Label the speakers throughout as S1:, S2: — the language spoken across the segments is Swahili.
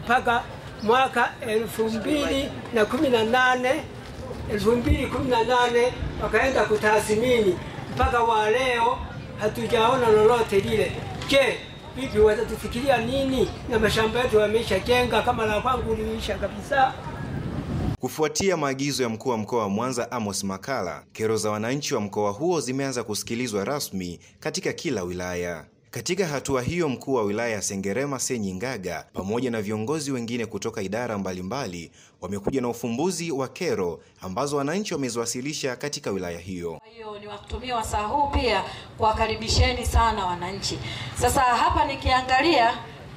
S1: mpaka mwaka elfu mbili na kumi na nane elfu mbili kumi na nane wakaenda kutathmini mpaka wa leo hatujaona lolote lile. Je, vipi watatufikiria nini? Na mashamba yetu wameshajenga kama la kwangu liisha kabisa.
S2: Kufuatia maagizo ya mkuu wa mkoa wa Mwanza Amos Makalla, kero za wananchi wa mkoa huo zimeanza kusikilizwa rasmi katika kila wilaya. Katika hatua hiyo, mkuu wa wilaya ya Sengerema Senyi Ngaga pamoja na viongozi wengine kutoka idara mbalimbali wamekuja na ufumbuzi wa kero ambazo wananchi wameziwasilisha katika wilaya hiyo.
S3: Kwa hiyo ni wakutumia wasaa huu pia kuwakaribisheni sana wananchi. Sasa hapa nikiangalia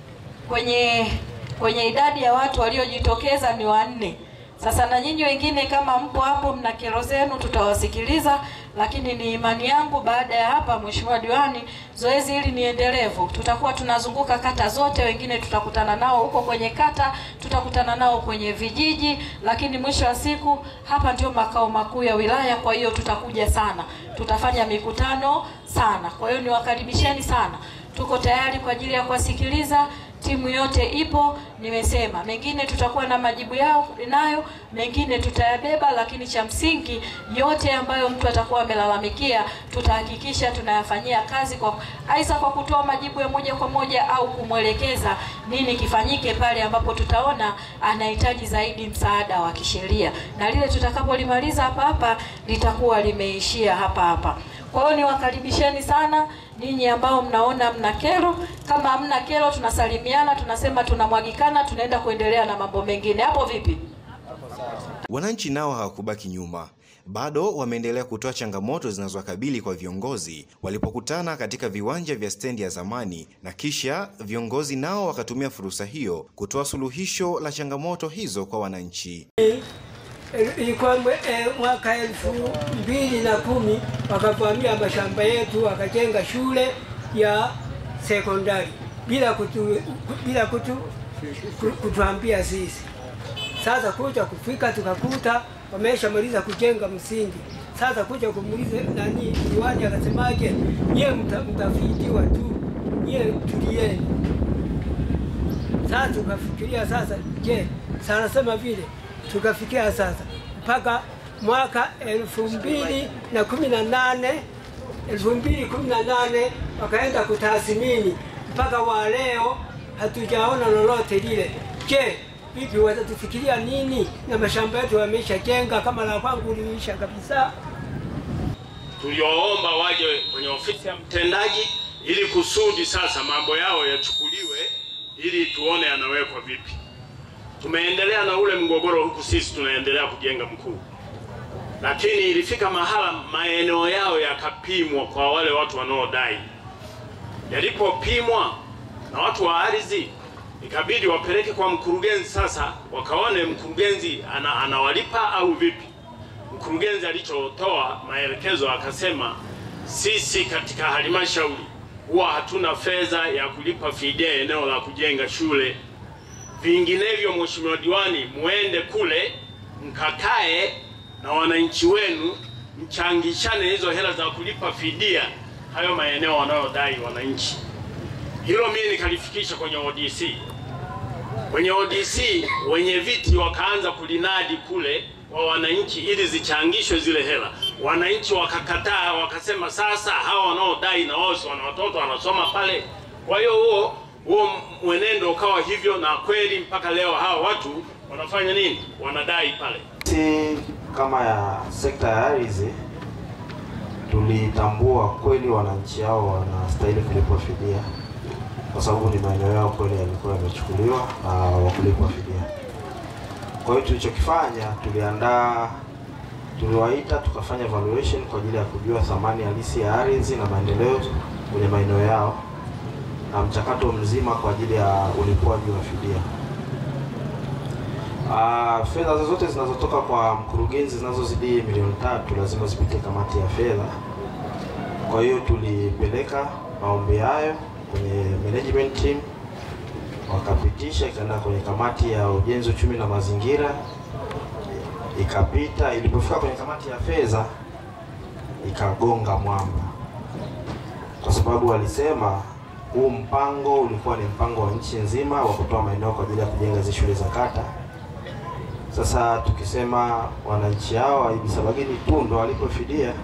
S3: kwenye kwenye idadi ya watu waliojitokeza ni wanne. Sasa na nyinyi wengine kama mpo hapo mna kero zenu, tutawasikiliza, lakini ni imani yangu baada ya hapa, Mheshimiwa Diwani, zoezi hili ni endelevu. Tutakuwa tunazunguka kata zote, wengine tutakutana nao huko kwenye kata, tutakutana nao kwenye vijiji, lakini mwisho wa siku hapa ndio makao makuu ya wilaya. Kwa hiyo tutakuja sana, tutafanya mikutano sana. Kwa hiyo niwakaribisheni sana, tuko tayari kwa ajili ya kuwasikiliza timu yote ipo. Nimesema mengine tutakuwa na majibu yao nayo, mengine tutayabeba, lakini cha msingi yote ambayo mtu atakuwa amelalamikia tutahakikisha tunayafanyia kazi kwa aidha kwa kutoa majibu ya moja kwa moja au kumwelekeza nini kifanyike pale ambapo tutaona anahitaji zaidi msaada wa kisheria, na lile tutakapolimaliza hapa hapa litakuwa limeishia hapa hapa. Kwa hiyo niwakaribisheni sana ninyi ambao mnaona mna kero. Kama hamna kero, tunasalimiana, tunasema tunamwagikana, tunaenda kuendelea na mambo mengine. Hapo vipi?
S2: Wananchi nao hawakubaki nyuma, bado wameendelea kutoa changamoto zinazowakabili kwa viongozi walipokutana katika viwanja vya stendi ya zamani, na kisha viongozi nao wakatumia fursa hiyo kutoa suluhisho la changamoto hizo kwa wananchi.
S1: Ilikuwa e, mwaka elfu mbili na kumi wakavamia mashamba yetu wakajenga shule ya sekondari bila kutu, bila kutu, kutuambia sisi. Sasa kuja kufika tukakuta wameshamaliza kujenga msingi. Sasa kuja kumuuliza nani diwani akasemaje, nyie mtafidiwa tu, nyie tulieni. Sasa tukafikiria sasa, je, sana sema vile tukafikia sasa mpaka mwaka elfu mbili na kumi na nane elfu mbili kumi na nane wakaenda kutathmini mpaka wa leo hatujaona lolote lile. Je, vipi watatufikiria nini? Na mashamba yetu wameshajenga kama la kwangu liisha kabisa.
S4: Tulioomba waje kwenye ofisi ya mtendaji ili kusudi sasa mambo yao yachukuliwe ili tuone yanawekwa vipi. Tumeendelea na ule mgogoro huku, sisi tunaendelea kujenga mkuu, lakini ilifika mahala maeneo yao yakapimwa kwa wale watu wanaodai. Yalipopimwa na watu wa ardhi, ikabidi wapeleke kwa mkurugenzi. Sasa wakaone mkurugenzi ana, anawalipa au vipi. Mkurugenzi alichotoa maelekezo akasema, sisi katika halmashauri huwa hatuna fedha ya kulipa fidia eneo la kujenga shule vinginevyo Mheshimiwa Diwani, muende kule mkakae na wananchi wenu mchangishane hizo hela za kulipa fidia hayo maeneo wanayodai wananchi. Hilo mimi nikalifikisha kwenye ODC. Kwenye ODC wenye viti wakaanza kulinadi kule wa wananchi ili zichangishwe zile hela. Wananchi wakakataa, wakasema sasa hawa wanaodai na wao wana watoto wanasoma pale. Kwa hiyo huo huo mwenendo ukawa hivyo, na kweli mpaka leo hawa watu wanafanya nini? Wanadai pale.
S5: Si kama ya sekta ya ardhi tulitambua kweli wananchi hao wanastahili kulipwa fidia, kwa sababu ni maeneo yao kweli yalikuwa yamechukuliwa na wakulipwa fidia. Kwa hiyo tulichokifanya, tuliandaa, tuliwaita tukafanya evaluation kwa ajili ya kujua thamani halisi ya ardhi na maendeleo kwenye maeneo yao na mchakato mzima kwa ajili ya ulipwaji wa fidia. Uh, fedha zozote zinazotoka kwa mkurugenzi zinazozidi milioni tatu lazima zipitie kamati ya fedha. Kwa hiyo tulipeleka maombi hayo kwenye management team, wakapitisha, ikaenda kwenye kamati ya ujenzi, uchumi na mazingira, ikapita. Ilipofika kwenye kamati ya fedha, ikagonga mwamba, kwa sababu walisema huu mpango ulikuwa ni mpango wa nchi nzima wa kutoa maeneo kwa ajili ya kujenga hizi shule za kata. Sasa tukisema wananchi hao wa Ibisabagini tu ndo walipofidia,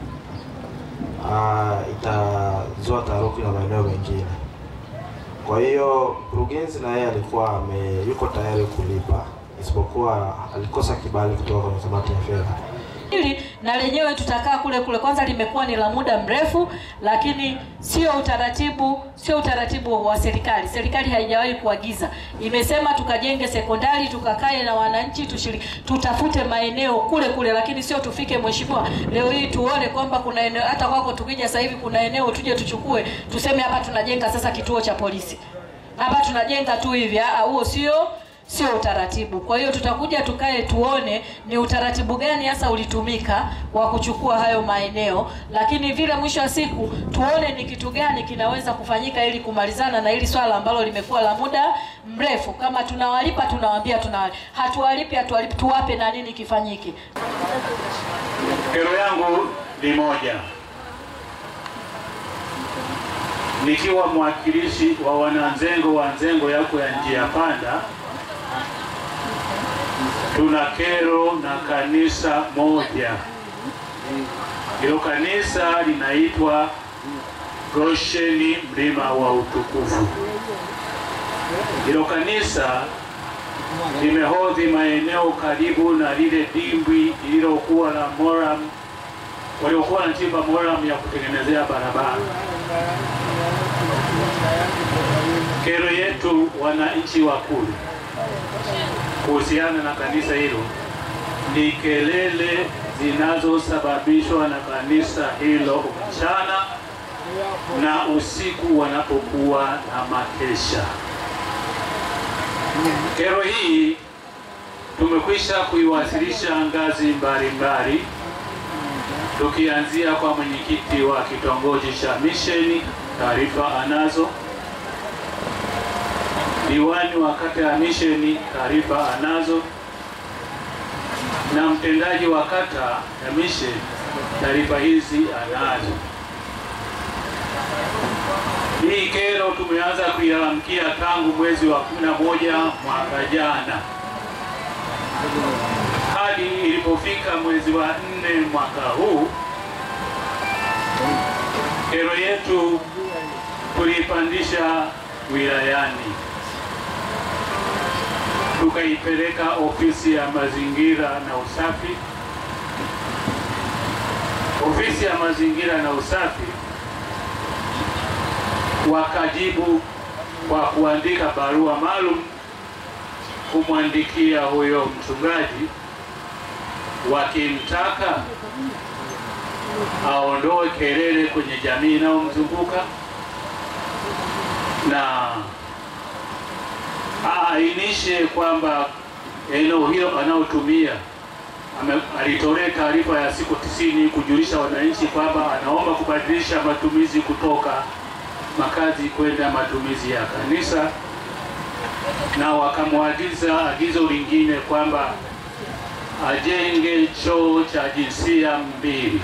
S5: ah, itazua taharuki na maeneo mengine. Kwa hiyo mkurugenzi na yeye alikuwa ame, yuko tayari kulipa, isipokuwa alikosa kibali kutoka kwenye kamati ya fedha.
S3: hili na lenyewe tutakaa kule kule. Kwanza limekuwa ni la muda mrefu, lakini sio utaratibu, sio utaratibu wa serikali. Serikali haijawahi kuagiza, imesema tukajenge sekondari, tukakae na wananchi, tushiriki, tutafute maeneo kule kule, lakini sio tufike, mheshimiwa, leo hii tuone kwamba kuna eneo hata kwako, tukija sasa hivi kuna eneo tuje tuchukue, tuseme hapa tunajenga sasa kituo cha polisi, hapa tunajenga tu hivi. Ah, huo sio sio utaratibu. Kwa hiyo tutakuja tukae tuone ni utaratibu gani hasa ulitumika wa kuchukua hayo maeneo, lakini vile mwisho wa siku tuone ni kitu gani kinaweza kufanyika ili kumalizana na hili swala ambalo limekuwa la muda mrefu. Kama tunawalipa tunawaambia tunawalipa, hatuwalipi hatuwalipi, tuwape na nini kifanyike.
S6: Kero yangu ni moja, nikiwa mwakilishi wa wananzengo wa nzengo yako ya njia panda, tuna kero na kanisa moja. Hilo kanisa linaitwa Gosheni Mlima wa Utukufu. Hilo kanisa limehodhi maeneo karibu na lile dimbwi lililokuwa la moram waliokuwa wanachimba moram ya kutengenezea barabara. Kero yetu wananchi wa kule kuhusiana na kanisa hilo ni kelele zinazosababishwa na kanisa hilo mchana na usiku wanapokuwa na makesha. Kero hii tumekwisha kuiwasilisha ngazi mbalimbali, tukianzia kwa mwenyekiti wa kitongoji cha Misheni, taarifa anazo, diwani wa kata ya Misheni, taarifa anazo, na mtendaji wa kata ya Misheni, taarifa hizi anazo. Hii kero tumeanza kuilalamikia tangu mwezi wa 11 mwaka jana hadi ilipofika mwezi wa nne mwaka huu, kero yetu tuliipandisha wilayani, tukaipeleka ofisi ya mazingira na usafi. Ofisi ya mazingira na usafi wakajibu kwa kuandika barua maalum kumwandikia huyo mchungaji wakimtaka aondoe kelele kwenye jamii inayomzunguka na aainishe kwamba eneo hilo anaotumia ame- alitolea taarifa ya siku tisini kujulisha wananchi kwamba anaomba kubadilisha matumizi kutoka makazi kwenda matumizi ya kanisa, na wakamwagiza agizo lingine kwamba ajenge choo cha jinsia mbili.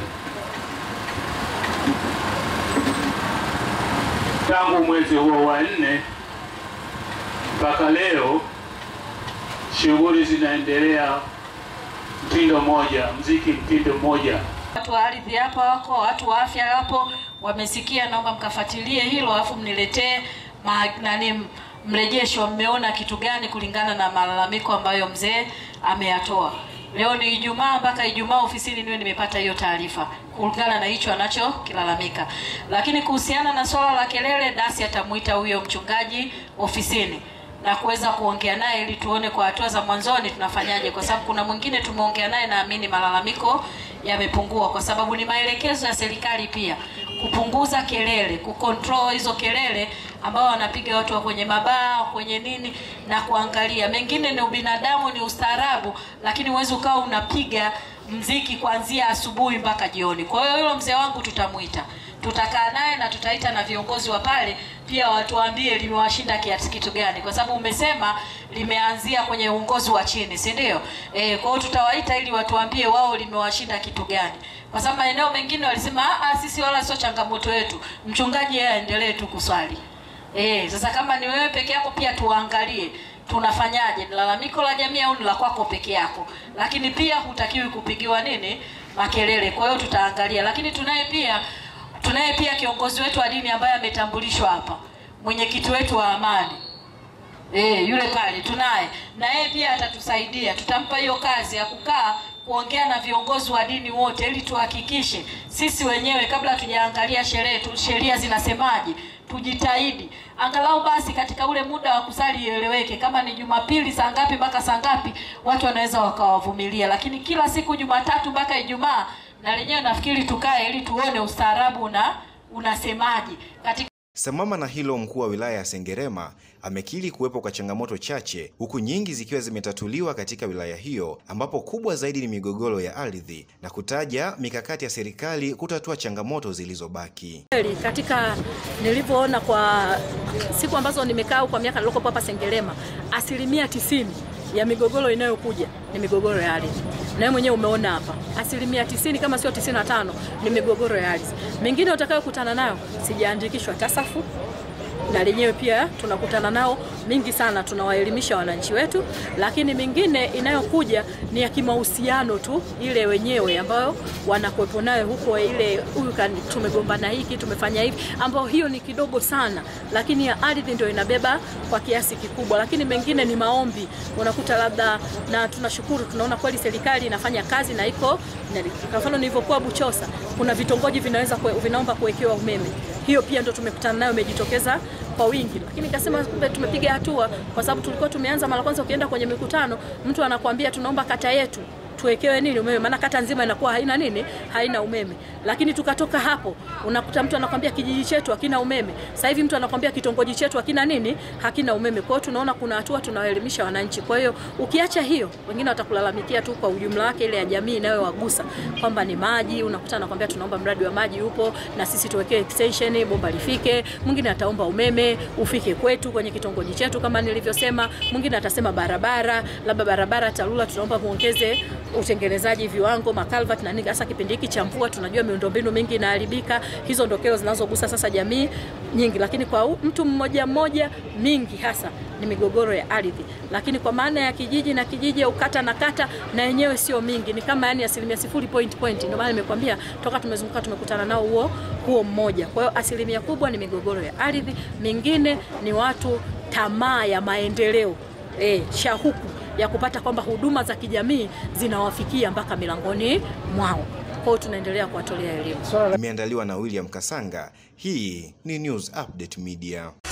S6: Tangu mwezi huo wa nne mpaka leo shughuli zinaendelea mtindo mmoja, mziki mtindo mmoja.
S3: Watu wa ardhi hapa wako, watu wa afya hapo wamesikia, naomba mkafuatilie hilo, alafu mniletee ma- nani mrejesho, mmeona kitu gani kulingana na malalamiko ambayo mzee ameyatoa. Leo ni Ijumaa, mpaka Ijumaa ofisini niwe nimepata hiyo taarifa kulingana na hicho anachokilalamika. Lakini kuhusiana na swala la kelele, dasi atamuita huyo mchungaji ofisini na kuweza kuongea naye ili tuone kwa hatua za mwanzoni tunafanyaje, kwa sababu kuna mwingine tumeongea naye, naamini malalamiko yamepungua, kwa sababu ni maelekezo ya serikali pia kupunguza kelele, kucontrol hizo kelele ambao wanapiga watu wa kwenye mabaa kwenye nini, na kuangalia mengine ni ubinadamu, ni ustaarabu, lakini huwezi ukawa unapiga mziki kuanzia asubuhi mpaka jioni. Kwa hiyo yule mzee wangu tutamuita tutakaa naye na tutaita na viongozi wa pale pia watuambie limewashinda kiasi kitu gani, kwa sababu umesema limeanzia kwenye uongozi wa chini, si ndio? Eh, kwa hiyo tutawaita ili watuambie wao limewashinda kitu gani, kwa sababu maeneo mengine walisema "Ah, ah, sisi wala sio changamoto yetu, mchungaji yeye aendelee tu kuswali. Eh, sasa kama ni wewe peke yako pia tuangalie tunafanyaje, ni lalamiko la jamii au ni la kwako peke yako, lakini pia hutakiwi kupigiwa nini makelele. Kwa hiyo tutaangalia, lakini tunaye pia tunaye pia kiongozi wetu wa dini ambaye ametambulishwa hapa, mwenyekiti wetu wa amani Eh, yule pale tunaye na yeye pia atatusaidia. Tutampa hiyo kazi ya kukaa kuongea na viongozi wa dini wote, ili tuhakikishe sisi wenyewe kabla hatujaangalia sherehe tu, sheria zinasemaje, tujitahidi angalau basi katika ule muda wa kusali ieleweke, kama ni Jumapili saa ngapi mpaka saa ngapi, watu wanaweza wakawavumilia, lakini kila siku Jumatatu mpaka Ijumaa, na lenyewe nafikiri tukae ili tuone ustaarabu una unasemaje katika
S2: Sambamba na hilo, mkuu wa wilaya ya Sengerema amekiri kuwepo kwa changamoto chache, huku nyingi zikiwa zimetatuliwa katika wilaya hiyo, ambapo kubwa zaidi ni migogoro ya ardhi na kutaja mikakati ya serikali kutatua changamoto zilizobaki.
S7: Kweli katika nilivyoona kwa siku ambazo nimekaa kwa miaka nilikopo hapa Sengerema, asilimia tisini ya migogoro inayokuja ni migogoro ya ardhi. Nawe mwenyewe umeona hapa, asilimia tisini kama sio tisini na tano ni migogoro ya ardhi. Mingine utakayokutana nayo sijaandikishwa tasafu na lenyewe pia tunakutana nao mingi sana, tunawaelimisha wananchi wetu, lakini mingine inayokuja ni ya kimahusiano tu, ile wenyewe ambayo wanakuwepo nayo huko, ile huyu tumegombana hiki tumefanya hivi, ambayo hiyo ni kidogo sana, lakini ya ardhi ndio inabeba kwa kiasi kikubwa, lakini mengine ni maombi, unakuta labda, na tunashukuru tunaona kweli serikali inafanya kazi na iko kwa mfano nilivyokuwa Buchosa, kuna vitongoji vinaweza kwe, vinaomba kuwekewa umeme hiyo pia ndo tumekutana nayo imejitokeza kwa wingi, lakini nikasema kumbe tumepiga hatua, kwa sababu tulikuwa tumeanza mara kwanza. Ukienda kwenye mikutano, mtu anakuambia tunaomba kata yetu tuwekewe nini umeme, maana kata nzima inakuwa haina nini, haina umeme. Lakini tukatoka hapo, unakuta mtu anakwambia kijiji chetu hakina umeme. Sasa hivi mtu anakwambia kitongoji chetu hakina nini, hakina umeme. Kwa hiyo tunaona kuna hatua tunawaelimisha wananchi. Kwa hiyo ukiacha hiyo, wengine watakulalamikia tu kwa ujumla wake, ile ya jamii inayowagusa kwamba ni maji. Unakuta anakwambia tunaomba mradi wa maji upo na sisi tuwekee extension, bomba lifike. Mwingine ataomba umeme ufike kwetu kwenye kitongoji chetu kama nilivyosema. Mwingine atasema barabara, labda barabara TARURA tunaomba muongeze utengenezaji viwango makalvat na nini. Hasa kipindi hiki cha mvua, tunajua miundombinu mingi inaharibika. Hizo ndo kero zinazogusa sasa jamii nyingi, lakini kwa mtu mmoja mmoja mingi hasa ni migogoro ya ardhi, lakini kwa maana ya kijiji na kijiji au kata na kata, na yenyewe sio mingi, ni kama yani asilimia sifuri point point. Ndio maana nimekwambia toka tumezunguka tumekutana nao huo huo mmoja. Kwa hiyo asilimia kubwa ni migogoro ya ardhi, mingine ni watu tamaa ya maendeleo, eh, shahuku ya kupata kwamba huduma za kijamii zinawafikia mpaka milangoni mwao. Kwa hiyo tunaendelea kuwatolea elimu.
S2: Imeandaliwa na William Kasanga. Hii ni News Update Media.